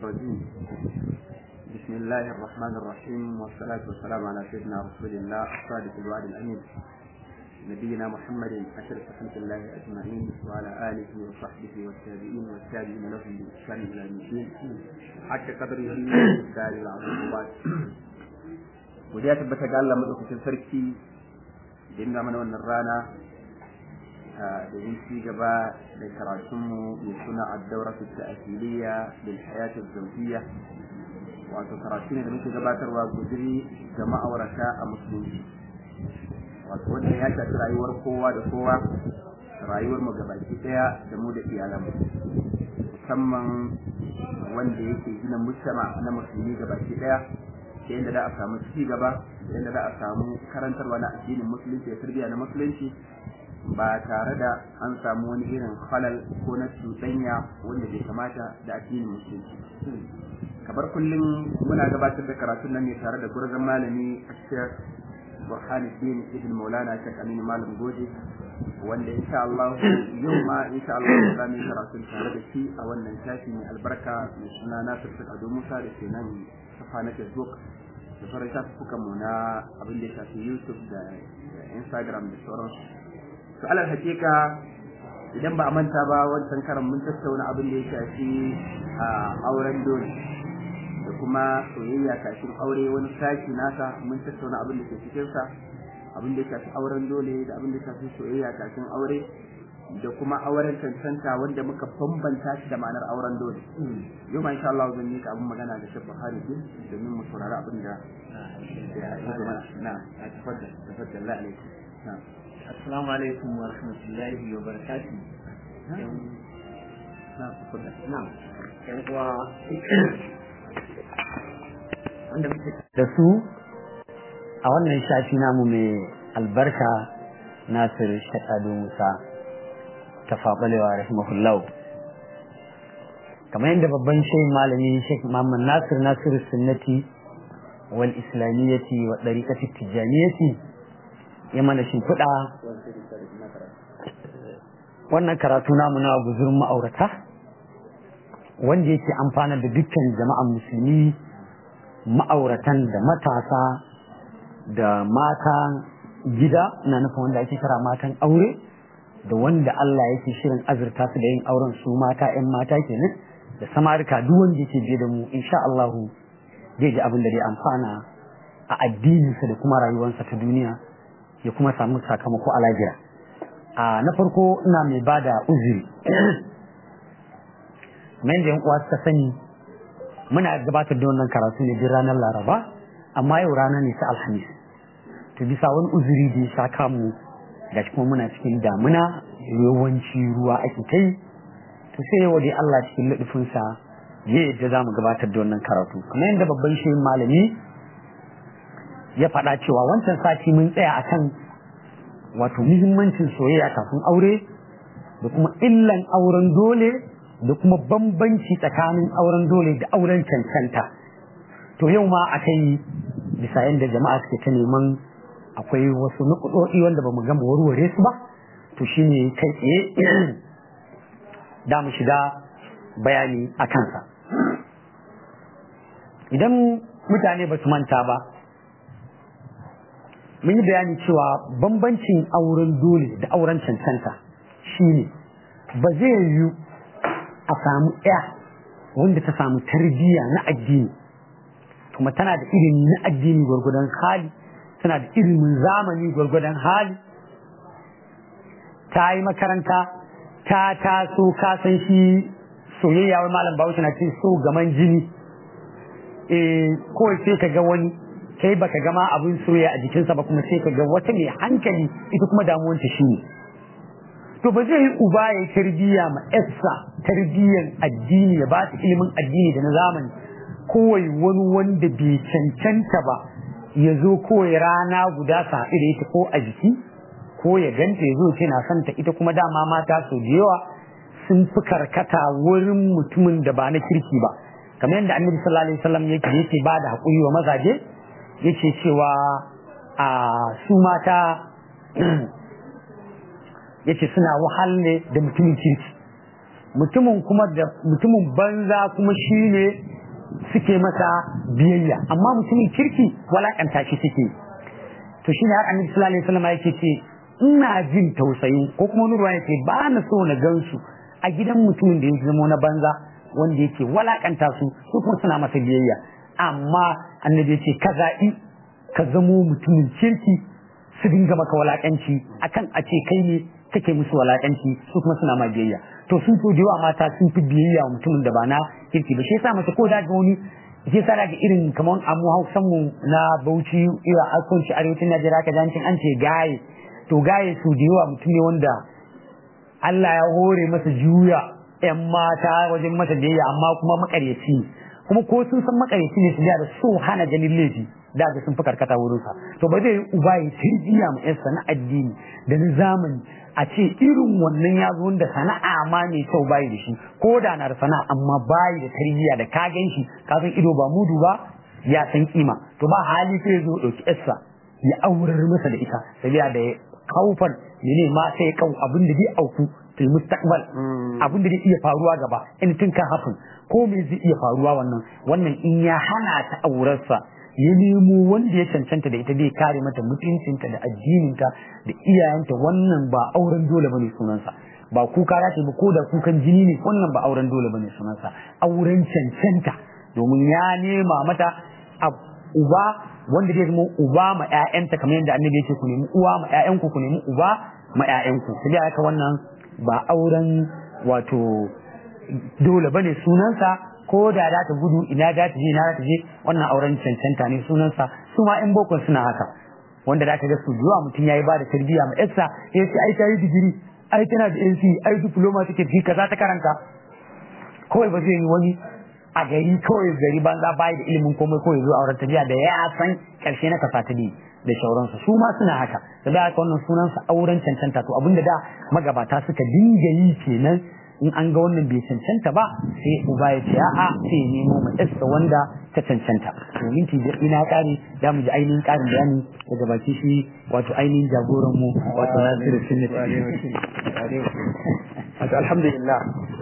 الرجيم بسم الله الرحمن الرحيم والصلاة والسلام على سيدنا رسول الله الصادق الوعد الأمين نبينا محمد أشرف خلق الله أجمعين وعلى آله وصحبه والتابعين والتابعين لهم بإحسان إلى يوم الدين حتى قدره الدار العظيم وبعد ودي tabbata ga Allah madaukakin sarki da inda mana wannan rana domin ci gaba da karatunmu mai suna addauratu ta'asiliya lil hayati zawjiyya wato karatu ne da muke gabatarwa guduri ga ma'aurata a musulunci wato wanda ya shafi rayuwar kowa da kowa rayuwar mu gabaki daya da mu da iyalan musamman wanda yake gina mujtama na musulmi gabaki daya ta yadda za a samu ci gaba da yadda za a samu karantarwa na addinin musulunci da tarbiyya na musulunci ba tare da an samu wani irin halal ko na cuɗanya wanda bai kamata da addinin musulunci kamar kullum muna gabatar da karatun nan ne tare da gurzon malami Sheikh Burhanuddin Ibn Maulana Sheikh Aminu Malam Goje wanda insha Allah yau ma insha Allah za mu yi karatun tare da shi a wannan shafi mai albarka mai suna Nasir Ado Musa da ke nan safa na Facebook da sauran shafukan mu na abin da ya shafi YouTube da Instagram da sauransu to alal hakika idan ba a manta ba wancan karan mun tattauna abin da ya shafi a auren dole da kuma soyayya kafin aure wani sashi nasa mun tattauna abin da ke cikin sa abin da ya shafi auren dole da abin da ya shafi soyayya kafin aure da kuma auren cancanta wanda muka bambanta shi da ma'anar auren dole yau ma insha Allah zan yi ka abin magana da shi Buhari din domin mu saurari abin da ya zama na tafaddal tafaddal la alaikum na'am Assalamu alaikum wa rahmatullahi wa barakatuh. Yan uwa wanda muke da su a wannan shafi namu mai albarka Nasir Shaɗadu Musa ta faɓalewa rahimahullahu. Kamar yadda babban shehin malami Sheikh Muhammad Nasir Nasir Sunnati wal Islamiyyati wa ɗariƙati Tijjaniyyati ya mana shimfiɗa wannan karatu namu na guzurin ma'aurata wanda yake amfana da dukkan jama'an musulmi ma'auratan da matasa da mata gida na nufin wanda ake kira matan aure da wanda Allah yake shirin azurta su da yin auren su mata 'yan mata kenan da samarika duk wanda yake je da mu insha Allah zai ji abin da zai amfana a addininsa da kuma rayuwarsa ta duniya ya kuma samu sakamako a lafiya a na farko ina mai ba da uzuri mai da uwa suka sani muna gabatar da wannan karatu ne duk ranar laraba amma yau rana ne ta alhamis to bisa wani uzuri da ya sha kamu da kuma muna cikin damuna yawanci ruwa ake kai to sai yau dai Allah cikin ladufinsa ya yadda za mu gabatar da wannan karatu kamar yadda babban shehin malami ya faɗa cewa wancan sati mun tsaya akan wato muhimmancin soyayya kafin aure da kuma illan auren dole da kuma bambanci tsakanin auren dole da auren cancanta to yau ma akai bisa yadda jama'a suke ta neman akwai wasu nukudodi wanda ba mu gama warware su ba to shine kai tsaye da mu shiga bayani a kansa idan mutane ba su manta ba mun yi bayani cewa bambancin auren dole da auren cancanta shine ba zai yiwu a samu ɗaya wanda ta samu tarbiyya na addini kuma tana da ilimi na addini gwargwadon hali tana da ilimin zamani gwargwadon hali ta yi makaranta ta taso kasan shi soyayya wai malam bahaushe na ce so gaman jini eh kawai sai ka ga wani kai baka gama abin soyayya a jikinsa ba kuma sai ka ga wata mai hankali ita kuma damuwanta shi ne to ba zai yi uba ya tarbiyya ma yarsa tarbiyyan addini ya ba ta ilimin addini da na zamani kowai wani wanda bai cancanta ba ya zo kowai rana guda sa da ita ko a jiki ko ya ganta ya zo ce na santa ita kuma dama mata sau da yawa sun fi karkata wurin mutumin da ba na kirki ba kamar yadda annabi sallallahu alaihi wasallam yake yake ba da haƙuri wa mazaje yake cewa a su mata yace suna wahal ne da mutumin kirki mutumin kuma da mutumin banza kuma shine suke masa biyayya amma mutumin kirki walakanta shi suke to shine har annabi sallallahu alaihi wasallam yake ce ina jin tausayin ko kuma wani ruwa yake ba na so na gansu a gidan mutumin da ya zama na banza wanda yake walakanta su su kuma suna masa biyayya amma annabi ya ce ka zaɓi ka zamo mutumin kirki su dinga maka walakanci akan a ce kai ne kake musu walakanci su kuma suna ma biyayya to sun to da yawa mata sun fi biyayya wa mutumin da ba na kirki ba shi yasa mace ko da ga wani shi yasa daga irin kamar amu hausan mu na Bauchi ira akunci arewacin Najeriya ka jancin an ce gaye to gaye su da yawa mutum ne wanda Allah ya hore masa juya ‘yan mata wajen masa biyayya amma kuma makaryaci ne kuma ko sun san makaryaci ne su da so hana ganin laifi da ga sun fi karkata wurinsa to ba zai yi uba ya tarbiya mu ‘yarsa na addini da na zamani a ce irin wannan ya zo da sana'a ma mai kyau bayi da shi ko da na da sana'a amma bayi da tarbiyya da ka gan shi ka san ido ba mudu ba ya san kima to ba hali sai ya zo ɗauki ‘yarsa ya aurar masa da ita sabiya da kaufan mene ma sai kau abin da zai auku fil mustaqbal abin da zai iya faruwa gaba in tun kan happen ko me zai iya faruwa wannan wannan in ya hana ta aurarsa ya nemo wanda ya cancanta da ita zai kare mata mutuncinta da addininta da iyayenta wannan ba auren dole bane sunansa ba kuka za ta ba ko da kukan jini ne wannan ba auren dole bane sunansa auren cancanta domin ya nema mata uba wanda zai zama uba ma ƴaƴanta kamar yadda annabi yake ku nemi uwa ma ƴaƴanku ku nemi uba ma ƴaƴanku sai dai haka wannan ba auren wato dole bane sunansa ko da za ta gudu ina za ta je ina za ta je wannan auren cancanta ne sunansa su ma ƴan bokon suna haka wanda za ka ga su zuwa mutum yayi ba da tarbiyya ma ƴarsa ya ce ai ta yi digiri ai tana da NC ai diploma take fi kaza ta karanta kawai ba zai yi wani a gari kawai gari banza bayi da ilimin komai kawai zuwa auren tafiya da ya san karshe na kasa ta da shauransu su ma suna haka da da haka wannan sunansa auren cancanta to abinda da magabata suka dinga yi kenan in an ga wannan bai cancanta ba sai uba ya ce a'a sai nemo ma ɗansa wanda ta cancanta to minti biyar ina kare da mu ji ainihin ƙarin bayani daga baki shi wato ainihin jagoran mu wato Nasiru Sunnati wato alhamdulillah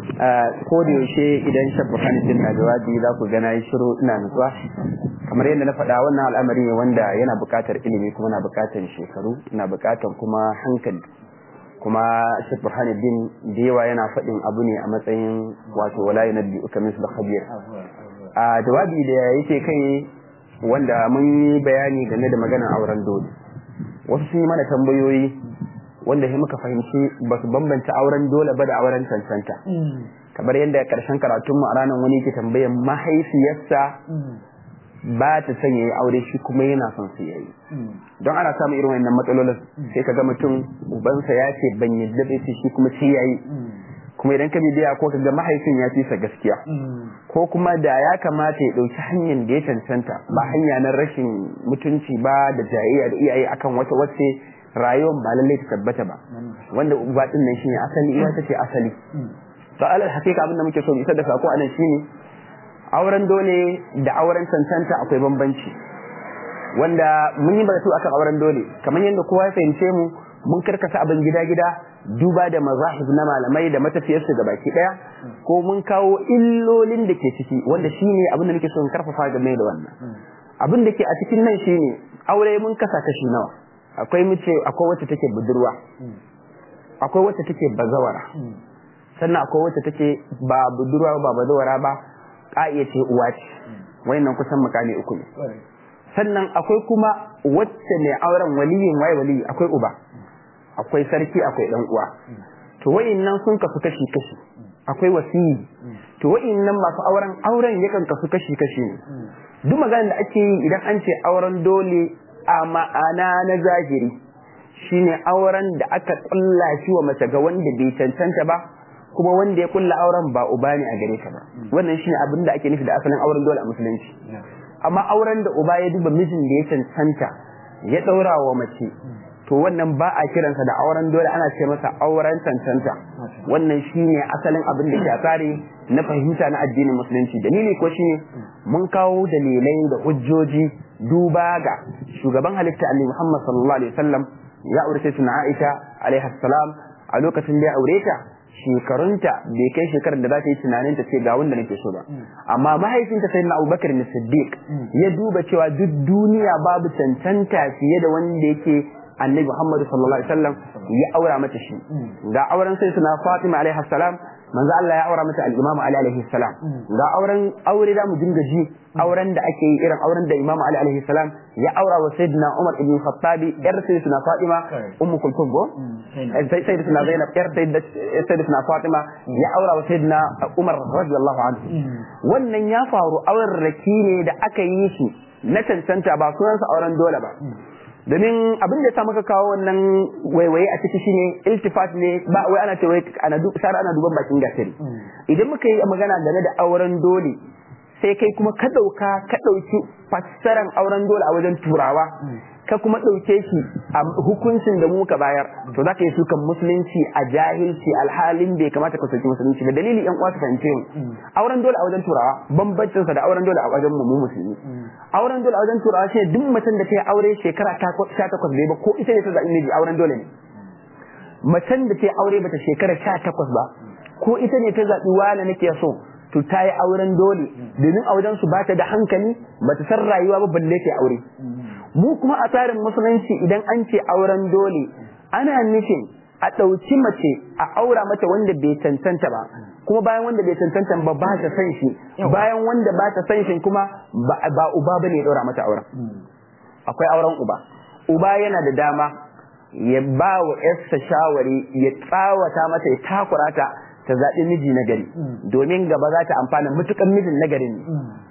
ko da yaushe idan shabba kanifin na jawabi za ku gana yi shiru ina nutsuwa kamar yadda na faɗa wannan al'amari ne wanda yana buƙatar ilimi kuma na buƙatar shekaru na buƙatar kuma hankali kuma Sheikh Burhanuddin da yawa yana faɗin abu ne a matsayin wato wala yanabbi uka misl khabir a jawabi da yake kai wanda mun yi bayani game da maganar auren dole wasu sun yi mana tambayoyi wanda sai muka fahimci ba su bambanta auren dole ba da auren cancanta kamar yadda karshen karatunmu a ranar wani ke tambayar mahaifiyarsa ba ta son yayi aure shi kuma yana son su yayi don ana samun irin wannan matsalolin sai ka ga mutum ubansa ya ce ban yadda bai ce shi kuma sai yayi kuma idan ka bibiya ko ka ga mahaifin ya fi sa gaskiya ko kuma da ya kamata ya dauki hanyar da ya cancanta ba hanya na rashin mutunci ba da jayayya da iyaye akan wata wacce rayuwar ba lallai ta tabbata ba wanda uba din nan shine asali ita tace asali to alal hakika abin da muke so mu isar da sako anan shine auren dole da auren cancanta akwai bambanci wanda mun yi batu akan auren dole kamar yadda kowa ya fahimce mu mun karkasa abin gida-gida duba da mazahib na malamai da matafiyarsu da baki daya ko mun kawo illolin da ke ciki wanda shine abin da muke so in karfafa game da wannan abin da ke a cikin nan shine aure mun kasa kashi nawa akwai mace akwai wacce take budurwa akwai wacce take bazawara sannan akwai wacce take ba budurwa ba bazawara ba ka'iya ce uwa ce wayannan kusan makami uku ne sannan akwai kuma wacce mai auren waliyin waye waliyi akwai uba akwai sarki akwai dan uwa to wayannan sun kasu kashi kashi akwai wasiyi to wayannan masu auren auren yakan kasu kashi kashi ne duk maganar da ake yi idan an ce auren dole a ma'ana na zahiri shine auren da aka kulla shi wa mace ga wanda bai cancanta ba kuma wanda ya kulla auren ba uba ne a gare ka ba wannan shine abin da ake nufi da asalin auren dole a musulunci amma auren da uba ya duba mijin da ya cancanta ya daura wa mace to wannan ba a kiransa da auren dole ana ce masa auren cancanta wannan shine asalin abin da ke a tsari na fahimta na addinin musulunci dalili ko shine mun kawo dalilai da hujjoji duba ga shugaban halitta annabi Muhammad sallallahu alaihi wasallam ya aure sai tuna Aisha alaiha salam a lokacin da ya aure ta shekarunta bai kai shekarar da za ta yi tunanin ta ce ga wanda nake so ba amma mahaifinta sai na abubakar na siddiq ya duba cewa duk duniya babu cancanta fiye da wanda yake annabi muhammadu sallallahu alaihi wasallam ya aura mata shi ga auren sai suna fatima alaihi salam manzo Allah ya aura mata al-Imam Ali alaihi salam ga auren aure da mu dinga ji auren da ake yi irin auren da Imam Ali alaihi salam ya aura wa Sayyidina Umar ibn Khattab yar Sayyidina Fatima ummu kulthum go Sayyidina Zainab yar Sayyidina Fatima ya aura wa Sayyidina Umar radiyallahu anhu wannan ya faru auren raki ne da aka yi shi na cancanta ba sunansa auren dole ba domin abin da ya sa maka kawo wannan waiwaye a ciki shine iltifat ne ba wai ana ce wai ana sara ana duban bakin gasari idan muka yi magana game da auren dole sai kai kuma ka dauka ka dauki fassaran auren dole a wajen turawa ka kuma dauke shi a hukuncin da muka bayar to zaka yi sukan musulunci a jahilci alhalin bai kamata ka soki musulunci da dalili yan uwa su fahimce mu auren dole a wajen turawa bambancin sa da auren dole a wajen mu musulmi auren dole a wajen turawa shi duk mutum da ta yi aure shekara ta takwas bai ba ko ita ne ta zaɓi miji auren dole ne macen da ta yi aure bata shekara sha takwas ba ko ita ne ta zaɓi wane nake so to ta yi auren dole domin a wajen su bata da hankali bata san rayuwa ba balle ta aure mu kuma a tsarin musulunci idan an ce auren dole ana nufin a ɗauki mace a aura mata wanda bai cancanta ba kuma bayan wanda bai cancanta ba ba ta san shi bayan wanda ba ta san shi kuma ba uba ba ne ya ɗaura mata auren akwai auren uba uba yana da dama ya ba wa yarsa shawari ya tsawata mata ya takura ta ta zaɓi miji na gari domin gaba za ta amfana mutukan mijin na gari ne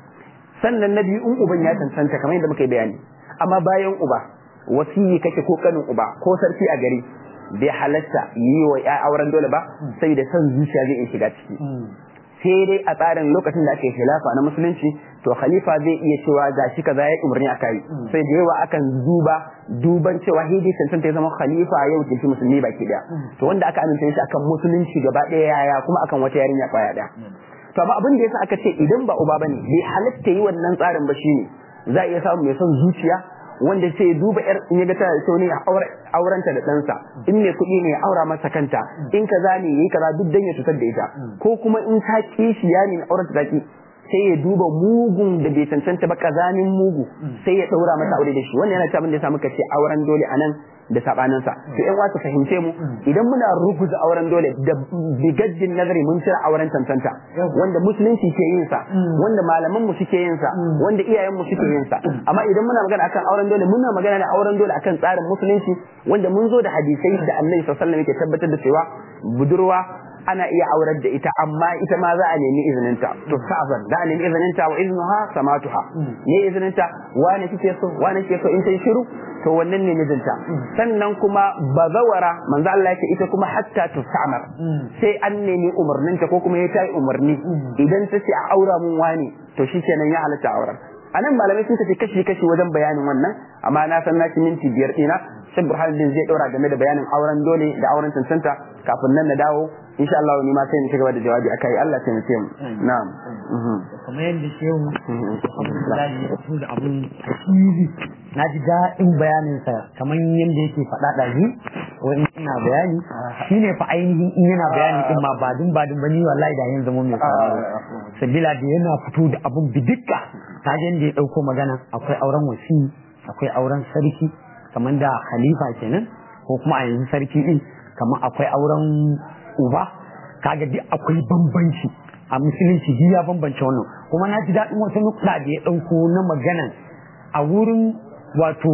sannan na biyu in uban ya cancanta kamar yadda muka yi bayani amma bayan uba wasiyi kake ko kanin uba ko sarki a gari bai halatta yi wa ya auren dole ba sai da son zuciya zai iya shiga ciki sai dai a tsarin lokacin da ake khilafa na musulunci to khalifa zai iya cewa ga shi kaza ya umarni aka yi sai da yawa akan duba duban cewa hidi cancanta ya zama khalifa yau kilfi musulmi baki daya to wanda aka amince shi akan musulunci gaba daya yaya kuma akan wata yarinya kwaya daya to amma abin da yasa aka ce idan ba uba bane bai halatta yi wannan tsarin ba shine za a iya samu mai son zuciya wanda sai duba yar in ya ga tana da ne a aurenta da ɗansa in mai kuɗi ne ya aura masa kanta in kaza ne yayi kaza duk dan ya cutar da ita ko kuma in ta kishi ya ne aurenta ta ki sai ya duba mugun da bai cancanta ba kazanin mugu sai ya ɗaura masa aure da shi wannan yana abin da ya samu kace auren dole anan da sabaninsa to yan wasu fahimce mu idan muna rubuta auren dole da bigaddin nazari mun cire auren cancanta wanda musulunci ke yin sa wanda malaman mu suke yin sa wanda iyayen mu suke yin sa amma idan muna magana akan auren dole muna magana da auren dole akan tsarin musulunci wanda mun zo da hadisai da Annabi sallallahu alaihi wasallam yake tabbatar da cewa budurwa ana iya aurar da ita amma ita ma za a nemi izininta to sa'azan da a nemi izininta wa iznuha samatuha ne izininta wane kike so wane kike so in ta shiru to wannan ne mijinta sannan kuma bazawara manzo Allah yake ita kuma hatta tusamar sai an nemi umarninta ko kuma ya tayi umarni idan ta ce a aura mun wani to shikenan ya halatta auren anan malamai sun tafi kashi kashi wajen bayanin wannan amma na san na minti biyar dina sai burhanuddin zai daura game da bayanin auren dole da auren cancanta kafin nan na dawo insha Allah ni ma sai ni cigaba da jawabi akai Allah sai mu ce mu na'am kamar yadda shehu alhamdulillah ya fito da abun tasiri na ji daɗin bayanin sa kamar yadda yake faɗa ɗazu wani ina bayani shine fa ainihin in yana bayani din ma ba dun ba dun ba ni wallahi da yanzu mu mai sauraro sabila da yana fito da abun bidikka ta da ya ɗauko magana akwai auren wasi akwai auren sarki kamar da khalifa kenan ko kuma a yanzu sarki din kamar akwai auren uba kaga duk akwai bambanci a musulunci duk ya bambance wannan kuma na ji daɗin wata nukɗa da ya ɗauko na magana a wurin wato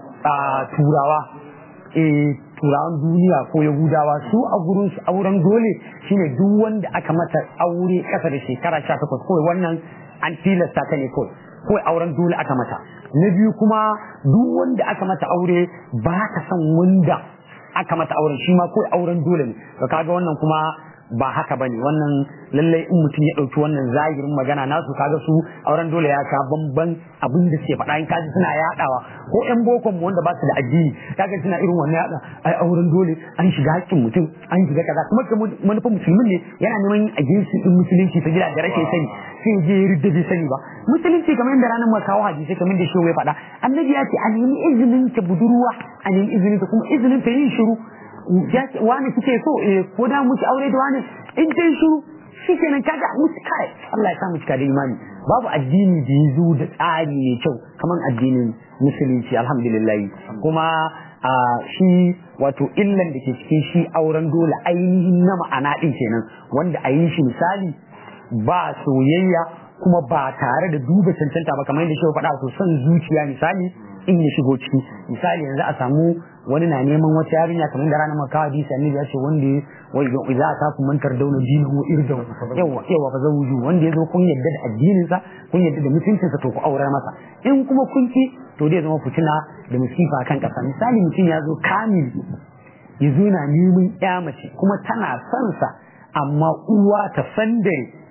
turawa eh turawan duniya ko yahudawa su a gurin su auren dole shine duk wanda aka mata aure kasa da shekara 18 kawai wannan an tilasta ta ne kawai kawai auren dole aka mata na biyu kuma duk wanda aka mata aure ba ta son wanda aka mata auren shi ma kawai auren dole ne to kaga wannan kuma ba haka bane wannan lallai in mutum ya ɗauki wannan zahirin magana nasu kaga su auren dole ya ka bamban abin da suke faɗa in kaji suna yaɗawa ko ƴan bokon mu wanda ba su da addini kaga suna irin wannan yaɗa ai auren dole an shiga haƙƙin mutum an shiga kaza kuma ga manufar musulmin ne yana neman a ginsu din musulunci ta gida da rashin sani sai je ya ridda bai sani ba musulunci kamar yadda ranar mu kawo hadisi kamar da shehu ya faɗa annabi ya ce a nemi izinin ta budurwa a nemi izinin ta kuma izinin ta yin shiru wani kike so eh ko da muki aure da wani in dai shiru shikenan kaga musu kai Allah ya sa mu cika da imani babu addini da ya zo da tsari mai kyau kamar addinin musulunci alhamdulillah kuma a shi wato illan da ke cikin shi auren dole ainihin na ma'ana din kenan wanda a yi shi misali ba soyayya kuma ba tare da duba cancanta ba kamar yadda shi faɗa to son zuciya misali in ya shigo ciki misali yanzu a samu wani na neman wata yarinya kamar da ranar makawa hadisi annabi ya ce wanda wai za a taku mantar dauna dinin wa irdan yawa yawa fa zawuju wanda ya zo kun yadda da addinin sa kun yadda da mutuncin sa to ku aurar masa in kuma kun ki to zai zama fitina da musifa kan kasa misali mutum ya zo kamil ya zo na neman ya mace kuma tana son sa amma uwa ta sandare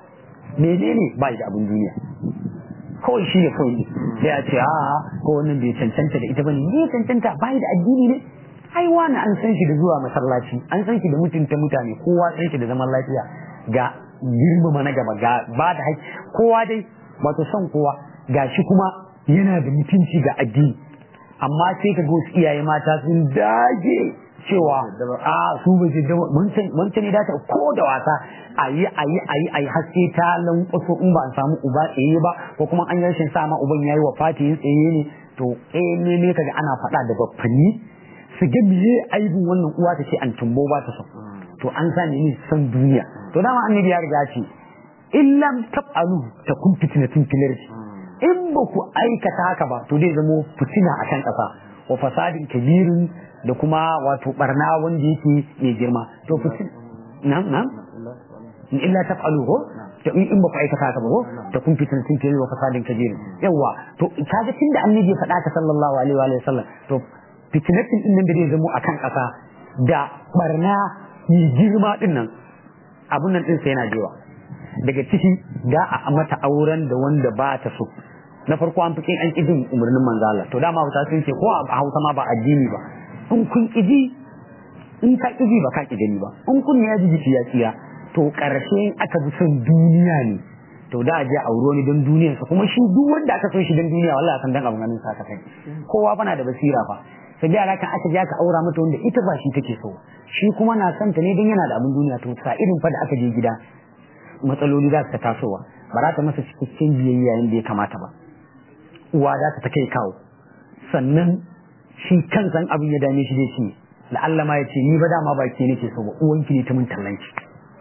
menene ba da abin duniya kawai shi ne kawai sai a ce a ko wannan bai cancanta da ita bane ne cancanta bai da addini ne ai wani an san shi da zuwa masallaci an san shi da mutunta mutane kowa san shi da zaman lafiya ga girmama na gaba ga ba da haƙƙi kowa dai wato son kowa ga shi kuma yana da mutunci ga addini amma sai ka ga wasu iyaye mata sun dage cewa a su ba ce wancan ne dace ko da wasa a yi a yi a yi a yi haske ta lankwaso in ba a samu uba tsaye ba ko kuma an yi rashin sa ma uban yayi wa fati yin tsaye ne to eh ne ne kaga ana faɗa da baffanni su ga miye aibin wannan uwa ta ce an tumbo ba ta so to an sa ne san duniya to dama annabi ya riga ce in lam taf'alu takun fitnatun fil in ba ku aikata haka ba to zai zamo fitina akan ƙasa wa fasadin kabirin da kuma wato barna wanda yake mai girma to fitin nan nan in illa taf'alu ko to in ba ku aikata haka ba ko ta kun fitin sun kai wa fasadin kabirin yawa to kaga tunda annabi ya faɗa ka sallallahu alaihi wa sallam to fitinatin din nan da zai zamo akan ƙasa da barna mai girma din nan abun nan din sai yana jewa daga ciki da a mata auren da wanda ba ta so na farko an fi kin an kidin umarnin manzo Allah to dama Hausa sun ce ko a Hausa ma ba addini ba in kun kiji in ka kiji ba ka kiji ba in kun ya ji jiki ya tsiya to karshe aka bi son duniya ne to da a je auro ni don duniyar sa kuma shi duk wanda aka son shi don duniya wallahi san dan abun ganin sa ka kai kowa fa na da basira fa sai da kan aka je aka aura mata wanda ita ba shi take so shi kuma na son ta ne don yana da abun duniya to sa irin fa da aka je gida matsaloli za su ta tasowa ba za ta masa cikakken biyayya yadda ya kamata ba uwa za ta kai kawo sannan shi kansan abin ya dame shi zai ce la'alla ma ya ce ni ba dama ba ke nake so ba uwanki ne ta mun tallanci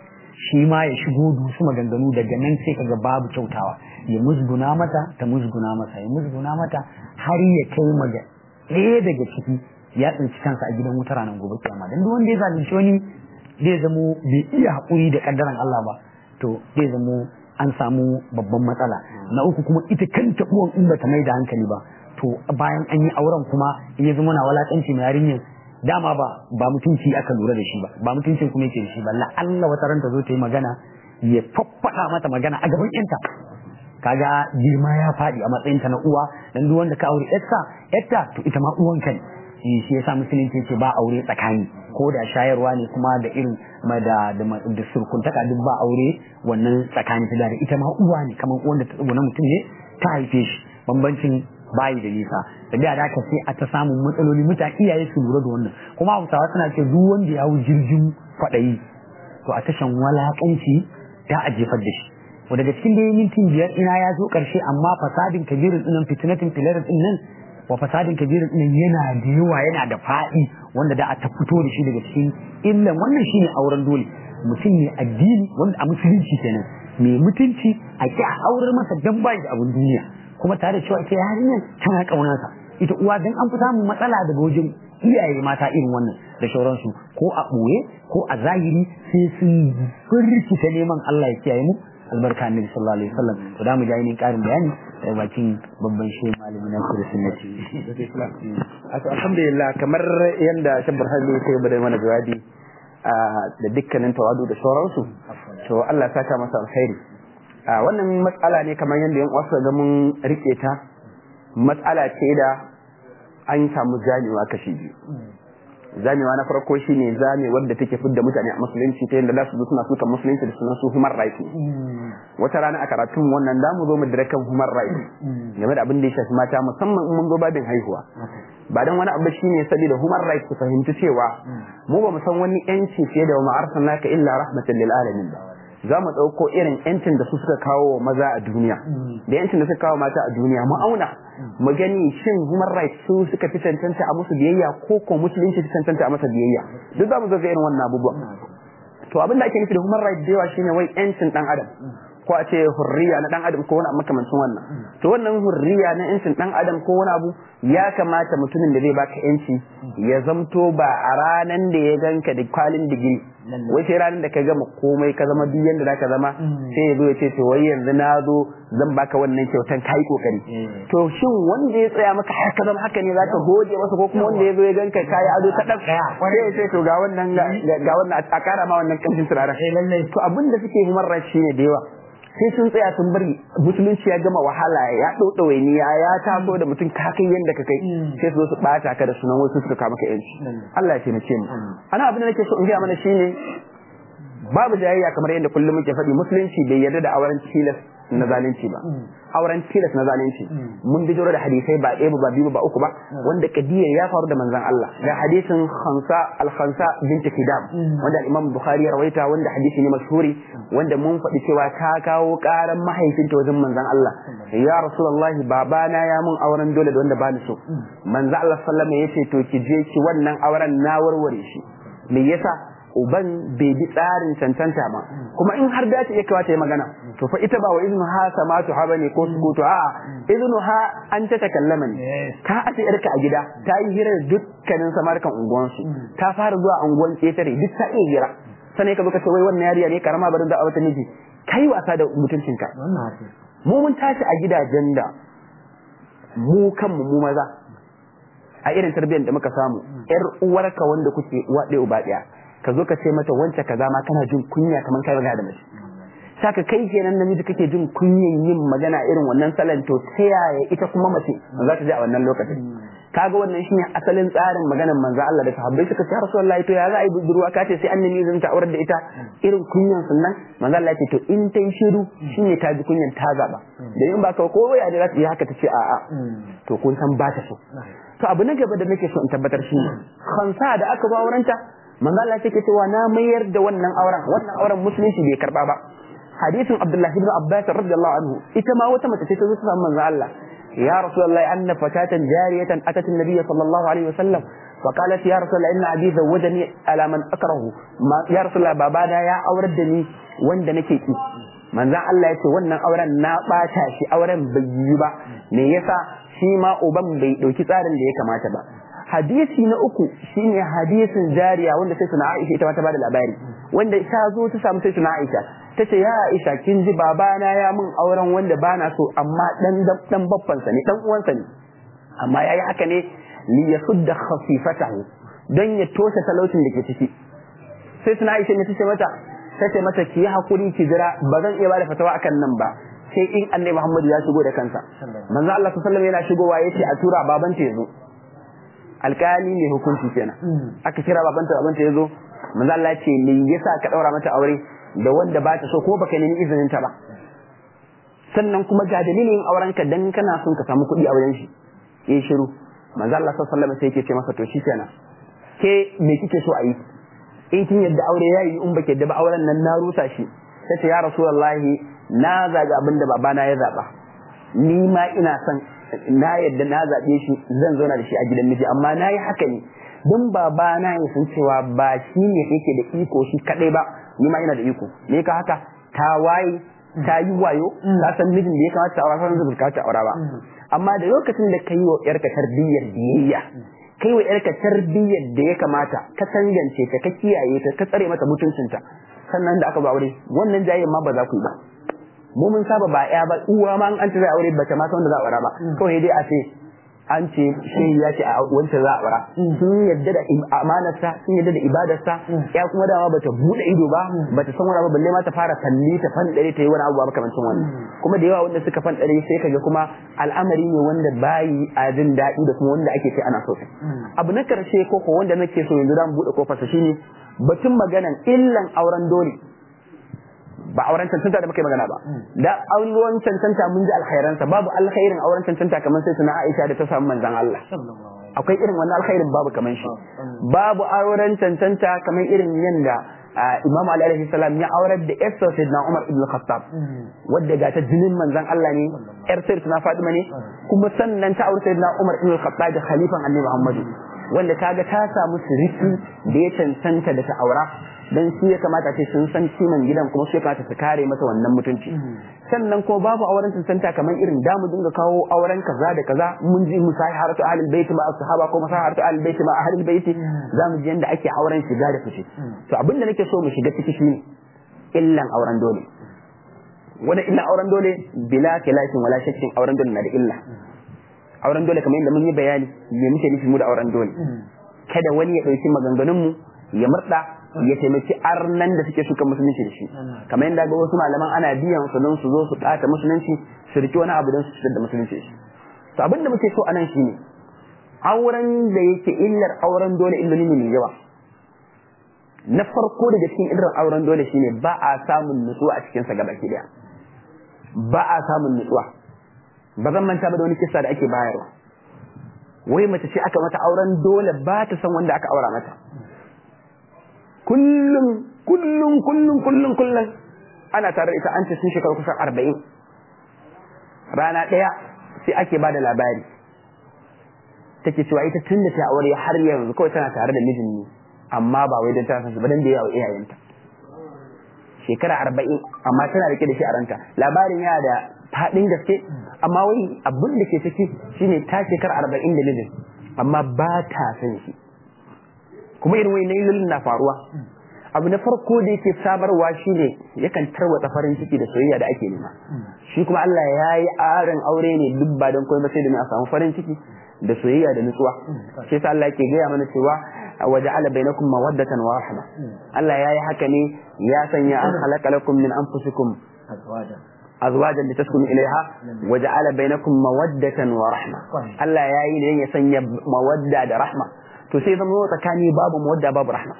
shi ma ya shigo dusu maganganu daga nan sai kaga babu kyautawa ya musguna mata ta musguna masa ya musguna mata har ya kai maga ɗaya daga ciki ya tsinci kansa a gidan wuta ranar gobe kiyama dan duk wanda ya zalunci wani zai zamo bai iya haƙuri da kaddaran Allah ba to zai zamo an samu babban matsala na uku kuma ita kanta uwan in bata mai da hankali ba to bayan an yi auren kuma in ya zama na walakanci mai yarinyar dama ba ba mutunci aka lura da shi ba ba mutuncin kuma yake da shi ba la Allah wata ranta zo ta yi magana ya faffada mata magana a gaban yanta kaga girma ya faɗi a matsayinta na uwa dan duk wanda ka aure yarsa yarta to ita ma uwanka ne shi yasa musulunci ce ba aure tsakani ko da shayarwa ne kuma da irin da da surkuntaka duk ba aure wannan tsakani ta da ita ma uwa ne kamar wanda ta na mutum ne ta haife shi bambancin bayi da nisa da da da ka sai a ta samun matsaloli mutane iyaye su lura da wannan kuma hausawa suna ce duk wanda ya hau jirgin kwaɗayi to a tashan walakanci ya a jefar da shi to daga cikin da mintin biyar ina ya zo ƙarshe amma fasadin kabirin ɗinan fitinatin filarin ɗin nan wa fasadin kabirin ɗin yana da yawa yana da faɗi wanda da a ta fito da shi daga cikin illan wannan shine auren dole mutum ne addini wanda a musulunci kenan mai mutunci a ki a aurar masa dan bai da abin duniya kuma tare da cewa ita yarinyar tana kaunarsa ita uwa dan an fi samun matsala daga wajen iyaye mata irin wannan da shauransu ko a ɓoye ko a zahiri sai sun firkita neman Allah ya kiyaye mu albarka annabi sallallahu alaihi wasallam to da mu ji ainihin karin bayani daga bakin babban shehu malami na kira sunnati alhamdulillah kamar yadda shabbar hali sai bada mana jawabi da dukkanin tawadu da sauransu to Allah ya saka masa alkhairi wannan matsala ne kamar yadda yan uwa ga mun rike ta matsala ce da an samu jamewa kashi biyu zamewa na farko shine zame wadda take fidda mutane a musulunci ta yadda za su zo suna suka musulunci da sunan su human rights ne wata rana a karatun wannan da mu zo mu dire kan human rights game da abin da ya shafi mata musamman in mun zo babin haihuwa ba dan wani abu shine saboda human rights su fahimci cewa mu ba mu san wani yanci fiye da ma arsalnaka illa rahmatan lil alamin ba za mu ɗauko irin yancin da su suka kawo wa maza a duniya da yancin da suka kawo mata a duniya mu auna mu gani shin human rights su suka fi cancanta a musu biyayya ko ko musulunci fi cancanta a masa biyayya duk za mu zo ga irin wannan abubuwan to abin da ake nufi da human rights da yawa shine wai yancin dan adam ko a ce hurriya na dan adam ko wani makamancin wannan to wannan hurriya na yancin dan adam ko wani abu ya kamata mutumin da zai baka yanci ya zamto ba a ranan da ya ganka da kwalin digiri wai sai ranar da ka gama komai ka zama duk yanda zaka zama sai ya zo ya ce to wai yanzu na zo zan baka wannan kyautan kai kokari to shin wanda ya tsaya maka har ka zama haka ne zaka gode masa ko kuma wanda ya zo ya ganka kai ado ta dan sai ya ce to ga wannan ga wannan a kara ma wannan kamshin turaren to abin da suke human rights shine da yawa sai sun tsaya sun bari musulunci ya gama wahala ya ɗauɗa wainiya ya taso da mutum ka kai yadda ka kai sai su zo su ɓata ka da sunan wasu suka kama ka yanci Allah ya taimake mu ana abin da nake so in gaya mana shine babu jayayya kamar yadda kullum muke faɗi musulunci bai yarda da auren tilas na zalunci ba auren tilas na zalunci mun bi da hadisai ba ɗaya ba biyu ba uku ba wanda kadiyar ya faru da manzon Allah da hadisin khansa al-khansa bint kidam wanda Imam Bukhari ya rawaita wanda hadisi ne mashhuri wanda mun faɗi cewa ta kawo ƙaran mahaifinta wajen manzon Allah ya rasulullahi babana ya mun auren dole da wanda ba ni so manzon Allah sallallahu alaihi wasallam yace to ki je ki wannan auren na warware shi me yasa uban bai bi tsarin cancanta ba kuma in har dace ya kawata ya magana to fa ita ba wa iznu ha samatu ha bane ko sukutu a iznu ha an ta takallama ne ka ace yarka a gida ta yi hira da dukkanin samarkan unguwansu ta fara zuwa unguwan ketare duk ta iya hira sanai ka zo ka ce wai wannan yariya ne karama barin da a wata miji kai wasa da mutuncinka mu mun tashi a gidajen da mu kanmu mu maza a irin tarbiyyar da muka samu yar uwarka wanda kuke uwa ɗaya uba ɗaya ka zo ka ce mata wance kaza ma kana jin kunya kamar kai magana da mace saka kai kenan namiji kake jin kunyan yin magana irin wannan salon to ta yaya ita kuma mace za ta ji a wannan lokacin kaga wannan shine asalin tsarin maganar manzo Allah da sahabbai suka ce Rasulullahi to ya za a yi budurwa ka ce sai annabi zan ta aurar da ita irin kunyan sunnan manzo Allah ya ce to in ta yi shiru shine ta ji kunyan ta zaba da in ba ka ko ya da za ta yi haka ta ce a'a to kun san ba ta so to abu na gaba da nake so in tabbatar shi khansa da aka ba aurenta manzo Allah yake cewa na mayar da wannan auren wannan auren musulunci bai karba ba hadisin Abdullah ibn Abbas radiyallahu anhu ita ma wata mace ce ta zo ta samu manzo Allah ya rasulullahi anna fatatan jariyatan atat an-nabiy sallallahu alaihi wasallam فقالت يا رسول الله ان ابي زوجني على من اكره يا رسول الله babana ya aurar da ni wanda nake ki manzon Allah yace wannan auren na bata shi auren bai yi ba me yasa shi ma uban bai dauki tsarin da ya kamata ba hadisi na uku shine hadisin jariya wanda sai suna Aisha ita ma ta bada labari wanda ta zo ta samu sai suna Aisha ta ce ya Aisha kin ji babana ya mun auren wanda bana so amma dan dan babban sa ne dan uwan sa ne amma yayi haka ne li yasudda khafifatahu don ya toshe talaucin da ke ciki sai suna Aisha ne ta ce mata ta ce mata ki yi hakuri ki jira ba zan iya bada fatawa akan nan ba sai in annabi Muhammad ya shigo da kansa manzo Allah sallallahu alaihi wasallam yana shigowa yace a tura babanta ya zo alkali ne hukunci kenan aka kira babanta babanta ya zo manzo Allah ce me yasa ka daura mata aure da wanda ba ta so ko baka nemi izinin ta ba sannan kuma ga dalilin auren ka dan kana son ka samu kuɗi a wajen shi yayi shiru manzo Allah sallallahu alaihi wasallam sai yake ce masa to shi kenan ke me kike so a yi in kin yadda aure yayi in baki yadda ba auren nan na rusa shi sai ya rasulullahi na zaga abinda babana ya zaba ni ma ina son na yadda na zaɓe shi zan zauna da shi a gidan miji amma na yi haka ne don baba na ya san cewa ba shi ne yake da iko shi kaɗai ba ni ma ina da iko me ka haka ta waye ta yi wayo ta san mijin da ya kamata ta aura san zubin ta aura ba amma da lokacin da ka yi wa yarka tarbiyyar biyayya kai wa yarka tarbiyyar da ya kamata ka tangance ta ka kiyaye ta ka tsare mata mutuncinta sannan da aka ba aure wannan jayen ma ba za ku yi ba mu mun saba ba ya ba uwa ma an ta zai aure bata ma san da za a aura ba kawai dai a ce an ce shehi ya ce a wancan za a bara sun yadda da amanarsa sun yadda da ibadarsa ya kuma dama bata bude ido ba bata san wani abu balle ma ta fara kalli ta fandare ta yi wani abu ba makamancin wannan kuma da yawa wanda suka fandare sai kaga kuma al'amari ne wanda bayi a jin daɗi da kuma wanda ake ce ana so abu na karshe ko ko wanda nake so yanzu zamu bude kofarsa shine batun maganan illan auren dole ba auren cancanta da muka yi magana ba da auren cancanta mun ji alkhairansa babu alkhairin auren cancanta kamar sai suna Aisha da ta samu manzon Allah akwai irin wannan alkhairin babu kamar shi babu auren cancanta kamar irin yanda Imam Ali alaihi salam ya aurar da Esther Sayyidina Umar ibn Khattab wadda ga ta jinin manzon Allah ne yar Sayyidina Fatima ne kuma sannan ta aure Sayyidina Umar ibn Khattab da khalifan Annabi Muhammadu wanda kaga ta samu siriki da ya cancanta da ta aura dan shi ya kamata ce sun san kiman gidan kuma su ya kamata su kare masa wannan mutunci sannan ko babu auren cancanta kamar irin damu dinga kawo auren kaza da kaza mun ji musaharatu ahlul bait ma sahaba ko musaharatu ahlul bait ma ahlul bait zamu ji yanda ake auren shiga da fice to abin da nake so mu shiga ciki shine illan auren dole wani illa auren dole bila kilashin wala shakkin auren dole na da illa auren dole kamar yadda mun yi bayani me muke nufi mu da auren dole kada wani ya dauki maganganun mu ya murda ya taimaki arnan da suke suka musulunci da shi kamar yadda ga wasu malaman ana biyan su don su zo su ɓata musulunci su riki wani abu don su fitar da musulunci shi to abin da muke so anan shine auren da yake illar auren dole illoli ne mai yawa na farko daga cikin illar auren dole shine ba a samun nutsuwa a cikin sa gaba ki daya ba a samun nutsuwa ba zan manta ba da wani kisa da ake bayarwa wai mace ce aka mata auren dole ba ta san wanda aka aura mata kullum kullum kullum kullum kullum ana tare da ita an ce sun shekaru kusan arba'in rana ɗaya sai ake ba da labari take cewa ita tun da ta aure har yanzu kawai tana tare da mijin ne amma ba wai don ta san su ba don da yawa iyayenta shekara arba'in amma tana rike da shi a ranta labarin yana da faɗin gaske amma wai abin da ke ciki shine ta shekara arba'in da mijin amma ba ta san shi kuma irin wani nailolin na faruwa abu na farko da yake sabarwa shine yakan tarwatsa farin ciki da soyayya da ake nema shi kuma Allah ya yi aron aure ne duk ba don komai ba sai da a samu farin ciki da soyayya da nutsuwa shi yasa Allah yake gaya mana cewa waja'ala bainakum mawaddatan wa rahma Allah ya yi haka ne ya sanya an khalaqa lakum min anfusikum azwajan litaskunu ilaiha waja'ala bainakum mawaddatan wa rahma Allah ya yi ne ya sanya mawadda da rahma to sai zama tsakani babu mawadda babu rahma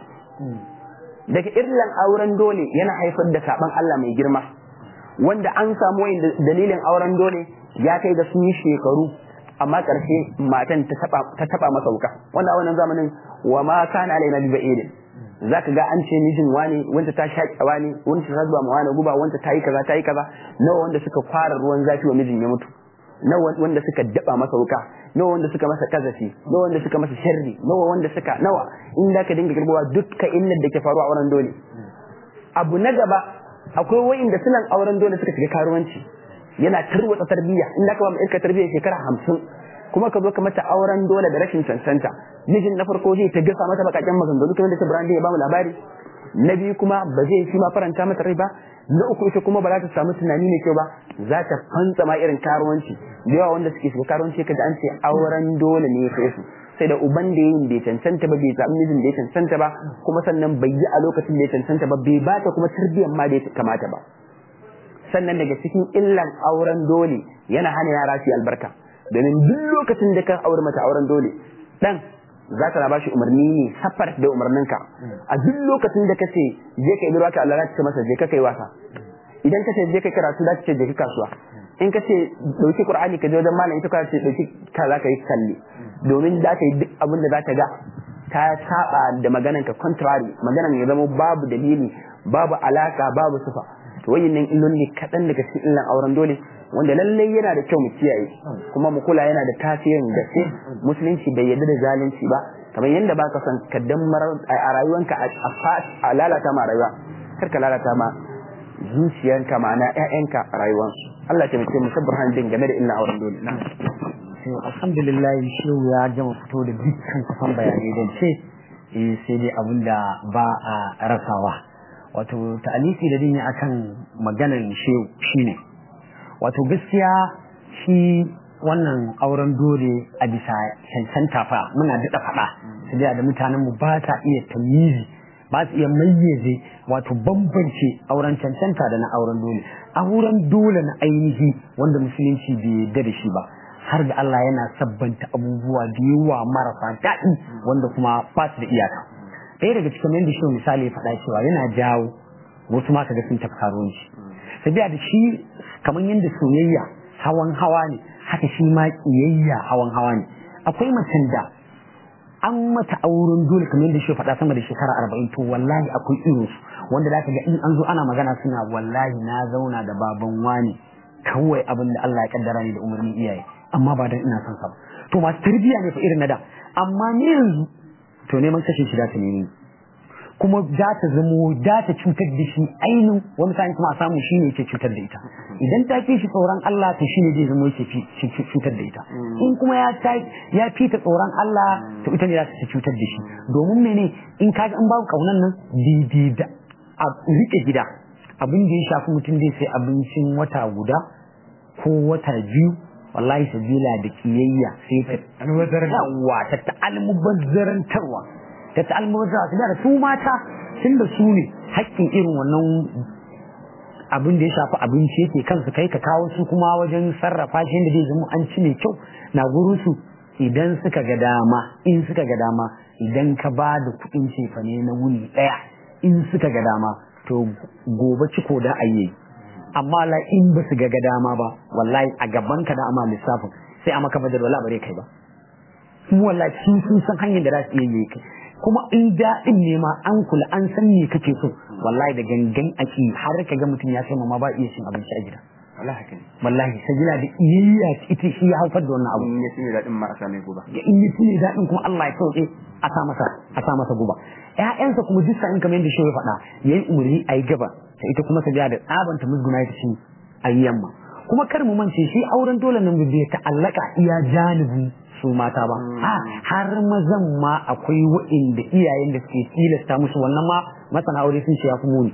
daga irlan auren dole yana haifar da saban Allah mai girma wanda an samu wayin dalilin auren dole ya kai ga sun yi shekaru amma karshe matan ta taba masa wuka wanda a wannan zamanin wa ma kana alaina bi ba'idin zaka ga an ce mijin wani wanda ta shaƙa wani wanda ta zuba ma wani guba wanda ta yi kaza ta yi kaza nawa wanda suka fara ruwan zafi wa mijin ya mutu nawa wanda suka daba masa wuka nawa wanda suka masa kazafi nawa wanda suka masa sharri nawa wanda suka nawa in da ka dinga girbawa dukka illar da ke faruwa a auren dole abu na gaba akwai wa'inda sunan auren dole suka shiga karuwanci yana tarwatsa tarbiyya in da ka ba mu irka tarbiyya shekara hamsin kuma ka zo ka mata auren dole da rashin cancanta mijin na farko zai ta gasa mata bakakken maganganu kamar da ta brandi ya ba mu labari na biyu kuma ba zai shi ma faranta mata rai ba na uku ita kuma ba za ta samu tunani mai kyau ba za ta fantsa ma irin karuwanci da yawa wanda suke shiga karuwanci kaji an ce auren dole ne ya kai su sai da uban da yin bai cancanta ba bai samu mijin da ya cancanta ba kuma sannan bai yi a lokacin da ya cancanta ba bai ba ta kuma tarbiyyar ma da ya kamata ba sannan daga cikin illan auren dole yana hana yara su albarka domin duk lokacin da ka aure mata auren dole dan za ka ba shi umarni ne safar da umarninka a duk lokacin da kace je ka yi ruwa ka Allah za ta masa je ka kai wasa idan kace je ka karatu za ta ce je ka kasuwa in kace dauki qur'ani ka je wajen malam ita ka ce dauki ka za ka yi kalli domin za ka yi duk abin da za ta ga ta saba da maganan ka contrary maganan ya zama babu dalili babu alaka babu sufa to wayannan illoli kaɗan daga cikin illan auren dole wanda lallai yana da kyau mu kiyaye kuma mu kula yana da tasirin gaske musulunci bai yarda da zalunci ba kamar yadda ba ka son ka dammar a rayuwanka a lalata ma rayuwa kar ka lalata ma zuciyanka ma'ana ƴaƴanka rayuwansu Allah ya taimake mu sabbar hanjin game da illa auren dole na alhamdulillah shehu ya gama fito da dukkan kusan bayanai don ce sai dai abin da ba a rasawa wato ta'alisi da dini akan maganar shehu shine wato gaskiya shi wannan auren dole a bisa cancanta fa muna daɗa faɗa su da mutanen mu ba ta iya tamizi ba su iya mayyaze wato bambance auren cancanta da na auren dole auren dole na ainihi wanda musulunci bai yarda da shi ba har da Allah yana sabbanta abubuwa da yawa marasa daɗi wanda kuma ba su da iyaka ɗaya daga cikin yadda shi misali ya faɗa cewa yana jawo wasu ma kaga sun tafi karuwanci sabiya da shi kamar yadda soyayya hawan hawa ne haka shi ma ƙiyayya hawan hawa ne akwai macen da an mata auren dole kamar yadda shi faɗa sama da shekara arba'in to wallahi akwai irin su wanda za ka ga in an zo ana magana suna wallahi na zauna da baban wani kawai abin da Allah ya kaddara ni da umarnin iyaye amma ba dan ina son sa ba to masu tarbiyya ne fa irin na da amma ni yanzu to neman kashe shi da ta nemi kuma za ta zamo za ta cutar da shi ainihin wani sa'in kuma a samu shi ne yake cutar da ita idan ta fi shi tsoron Allah to shi ne zai zama yake cutar da ita in kuma ya ya fi ta tsoron Allah to ita ne za ta cutar da shi domin mene in kaga an babu kaunan nan daidai da a rike gida abin da ya shafi mutum zai sai abincin wata guda ko wata biyu wallahi sabila da kiyayya sai ta almubazzarantarwa ta ta'almubazzarantarwa ta ta'almubazzarantarwa su da su mata tun da su ne haƙƙin irin wannan abin da ya shafi abinci yake kansu kai ka kawo su kuma wajen sarrafa shi da zai zama an ci mai kyau na gurin su idan suka ga dama in suka ga dama idan ka ba da kuɗin cefane na wuni ɗaya in suka ga dama to gobe ciko da ayyayi amma la in ba su ga dama ba wallahi a gaban ka da amma lissafin sai a maka badar wala bare kai ba kuma wallahi sun sun san hanyar da za su iya yi kai kuma in daɗin ne ma an kula an san me kake so wallahi da gangan aki har ka ga mutum ya kai ma ba iya cin abinci a gida wallahi haka ne wallahi sajila da iyayya ita shi ya haifar da wannan abu in ya tuni daɗin marasa mai guba ya in yi tuni daɗin kuma Allah ya sauke a sa masa a sa masa guba ƴaƴansa kuma duk sa'in kamar yadda shi ya faɗa yayi umarni a yi gaba ta ita kuma ta da tsabanta musguna ta ci a yi yamma kuma kar mu mance shi auren dole nan bai ta'allaka iya janibin su mata ba a har mazan ma akwai wa'inda iyayen da suke tilasta musu wannan ma masana aure sun ce ya fi muni